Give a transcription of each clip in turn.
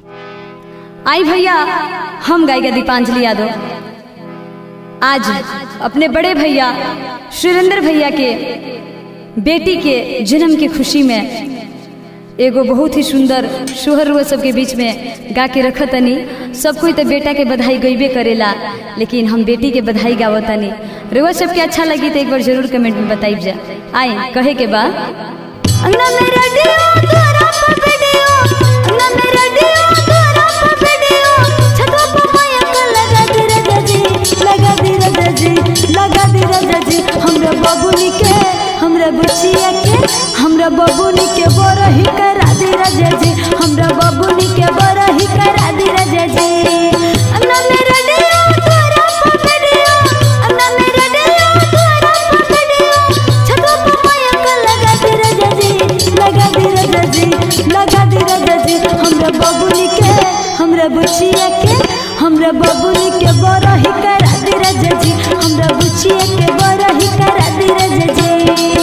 आई भैया हम गायिका दीपांजलि यादव आज अपने बड़े भैया सुरेंद्र भैया के बेटी के जन्म की खुशी में एगो बहुत ही सुंदर सोहर हुआ सबके बीच में गा के रख तनी सब कोई तो बेटा के बधाई गईबे करेला लेकिन हम बेटी के बधाई गावतनी रुआ सबके अच्छा लगी तो एक बार जरूर कमेंट में बताइब जा आए कहे के बाद अंगना में रेडियो तोरा पर वीडियो अंगना में रेडियो तोरा पर वीडियो छतवा पर माया का लगा दे राजा जी लगा दे राजा जी लगा दे राजा जी हमरा बबुनी के हमरा बुचिया के हमरा बबुनी के बरही करा दे राजा जी हमरा बबुनी के बरही करा दे राजा जी अंगना में रेडियो तोरा पर वीडियो अंगना में रेडियो तोरा पर वीडियो छतवा पर माया का लगा दे राजा जी लगा दे राजा जी लगा दे राजा जी हमरा बबुनी के हमरा बुचिया के हमरा बबुनी के बरही करा दे राजा जी हमरा बुचिया के बरही करा दे राजा जी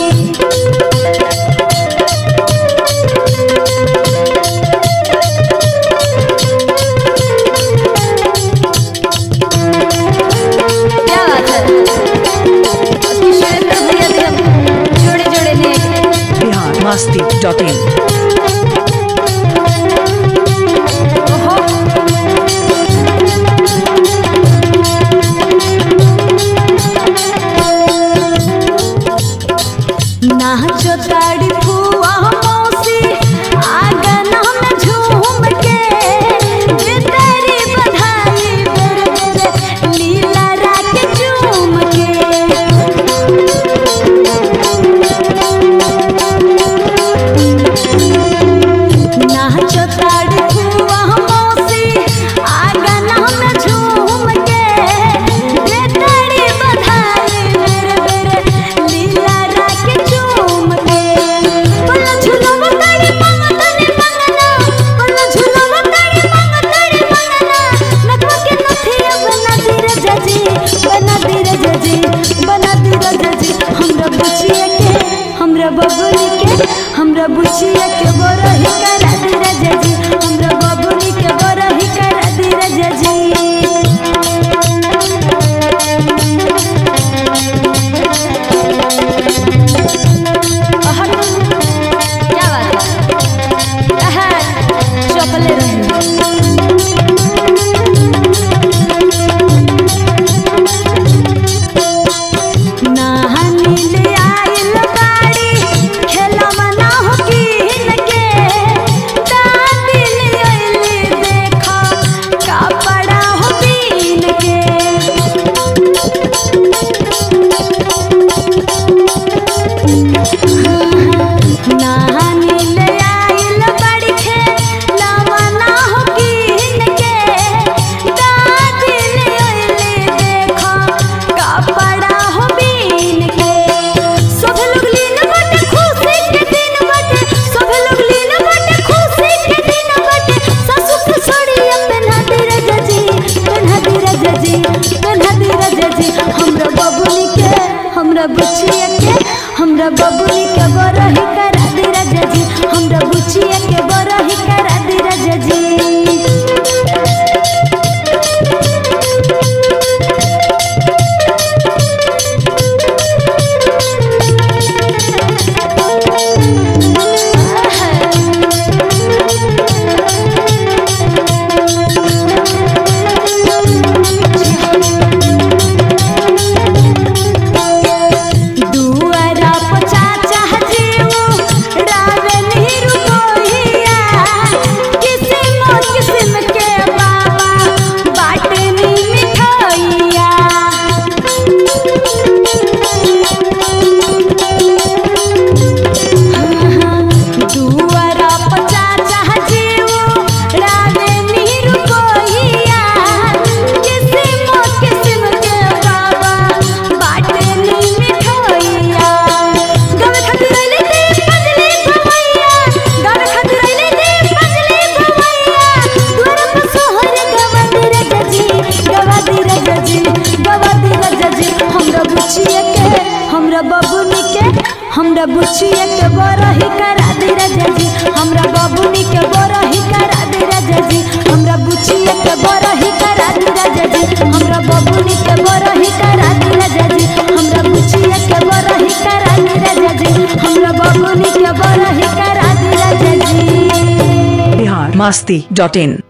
क्या बात है उसकी सुरेंद्र भैया भी हम जोड़े जोड़े लिए बिहार मस्ती डॉट इन ओहो नाचो ताड़ी फुआ मौसी आंगना में झूम के जे तेरी बधाई बेर बेर लीला राख झूम के नाचो ताड़ी फुआ मौसी आंगना में झूम के जे तेरी बधाई बेर बेर लीला राख झूम के पल्ला झुलवा ताड़ी मंगतनी मंगना पल्ला झुलवा ताड़ी मंगतनी मंगना नकवा के नथिया बना दे राजा जी बना दे राजा जी बना दे राजा जी हमरा बुचिया के हमरा बबुनी के हमरा बुचिया के बरही करा दे राजा जी हमरा बबुनी के बरही करा दे राजा जी अहट, क्या बात है अहट, चपले रही नहानी ले आइल बाड़ी खेलवा ना हो कीन के दादी ले आइली देखा कपड़ा हो बीन के नहानी ले आइल बड़ी खेलवा ना हो कीन के दादी ले आइली देखा कपड़ा हो बीन के सब लोग लीन बटे खुशी के दिन बटे सब लोग लीन बटे खुशी के दिन बटे सासु के साड़िया पहना दे राजा जी पहना दे राजा जी पहना दे राजा जी हमरा बबुनी के हमरा बुचिया के हमरा बबुनी के बरही करा दे राजा जी हमरा बुचिया के बरही करा दे राजा जी दुआरा पचा चाह जीवो रावे नीरु कोहिया किस्म किस्म के बाबा बाटनी मिठाइया दुआरा पचा चाह जीवो रावे नीरु कोहिया किस्म किस्म के बाबा बाटनी मिठाइया गावे खातिर आइले देव पजली भवैया गावे खातिर आइले देव पजली भवैया द्वार पर सोहर गवा दे राजा जी गवा दे राजा जी गवा दे राजा जी हमरा बुचिया के हमरा बबुनी के हमरा बुचिया के बरही करा दे राजा जी हमरा बबुनी के बरही करा दे राजा जी बुचिया के बरही करा दी राजा जी हमरा बबुनी के बरही करा दी राजा जी हमरा बुचिया के बरही करा दी राजा जी हमरा बबुनी के बरही करा दी राजा जी बिहार मस्ती डॉट इन